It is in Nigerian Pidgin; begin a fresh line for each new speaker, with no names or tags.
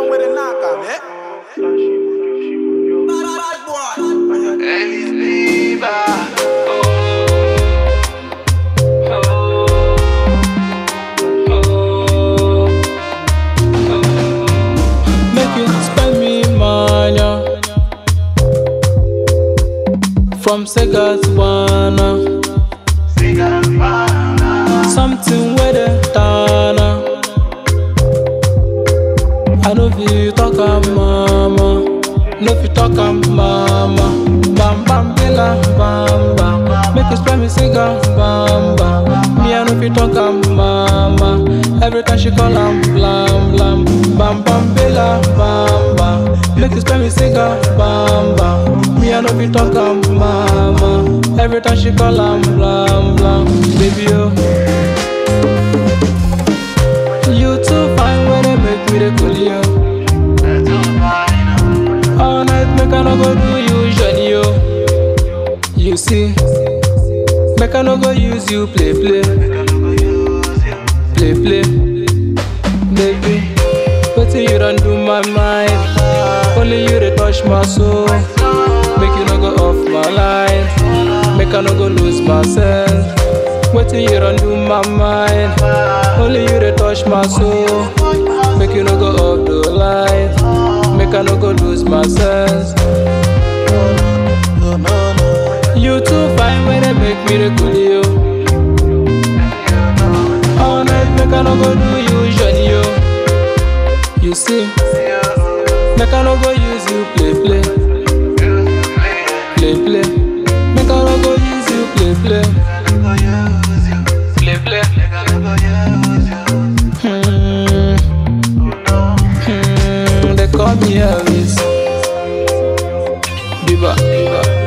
one with a knock on it.
Ellis Bieber.
Make you spend me money From Sega to Ghana Something with the Tana I know if you talk am mama No if you talk am mama Bam bam bila bam bam Make you spend me cigar bam bam Me I know if you talk am mama Every time she call am blam blam Bam bam bila bam bam Make you spend me cigar bam bam Me I know if you talk am mama Every time she call am blam blam Baby oh You too fine when they make me the cool yo All night make I no go do you journey yo You see Make I no go use you play play Play play Baby Wetin you done do my mind Only you dey touch my soul Make you no go off my line Make I no go lose myself Wetin you done do my mind Only you dey touch my soul Make you no go off the line Make I no go lose my sense You too fine when they make me the cool yo All night make I no go do you journey yo You see Make I no go use you play play Play play Make I no go use you play play Play play Hmm Hmm They call me Elvis Bieber